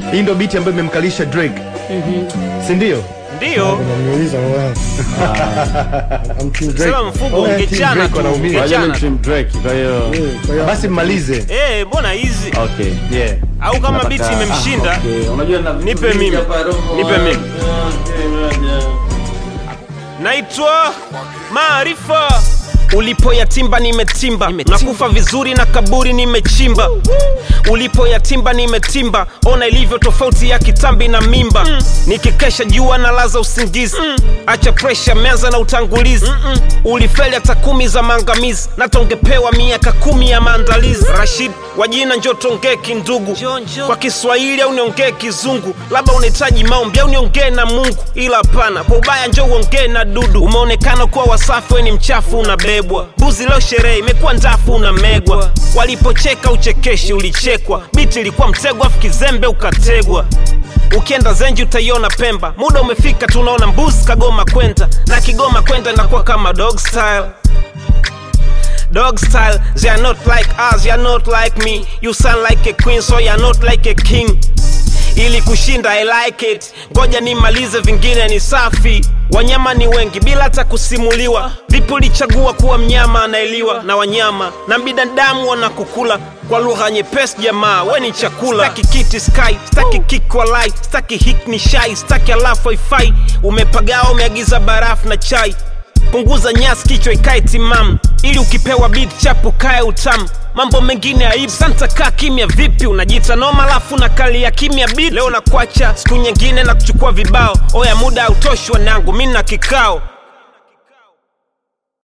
hii ndo biti ambayo imemkalisha drake si ndio Ndiyo, Unaniuliza wewe. I'm Team Drake. sema mfugo Oh, yeah, Team ungechana Drake tu, wanaumia. Wajua ni ungechana tu. Team Drake, kwa hiyo Eh, kwa hiyo basi mmalize Eh, mbona hizi okay. yeah. au kama Nataka- biti imemshinda Ah, okay. Unajua na vitu Nipe vingi mimi. hapa, roho. Nipe mimi. Okay, moja. naitwa Maarifa. Ulipo yatimba nimetimba, nakufa vizuri na kaburi nimechimba. Ulipo yatimba nimetimba, ona ilivyo tofauti ya kitambi na mimba. Nikikesha jua na laza usingizi, acha presha, meanza na utangulizi. Ulifeli hata kumi za maangamizi, na tongepewa miaka kumi ya maandalizi. Rashid wa jina njo tongee kindugu kwa Kiswahili au niongee Kizungu, labda unahitaji maombi au niongee na Mungu, ila hapana, kwa ubaya njo uongee na dudu. Umeonekana kuwa wasafi, we ni mchafu, unabebwa buzi. Leo sherehe imekuwa ndafu, unamegwa. Walipocheka uchekeshi, ulichekwa. Biti ilikuwa mtego, afu kizembe ukategwa. Ukienda Zenji utaiona Pemba, muda umefika, tunaona mbuzi kagoma kwenda na Kigoma kwenda inakuwa kama dog style dog style. They are not like us, you are not like me. You sound like a queen, so you are not like a king. Ili kushinda I like it, ngoja nimalize, vingine ni safi. Wanyama ni wengi bila hata kusimuliwa. Vipi ulichagua kuwa mnyama anaeliwa na wanyama na binadamu wanakukula kwa lugha nyepesi? Jamaa we ni chakula. Staki kiti sky, staki kick walai, staki hik ni shai, staki alafu haifai. Umepagawa, umeagiza barafu na chai punguza nyasi kichwa ikae timamu ili ukipewa beat chapu kae utamu mambo mengine aibu santa kaa kimya vipi unajiita noma alafu na kali ya kimya beat leo nakwacha siku nyingine na kuchukua vibao oya muda hautoshi wanangu mi na kikao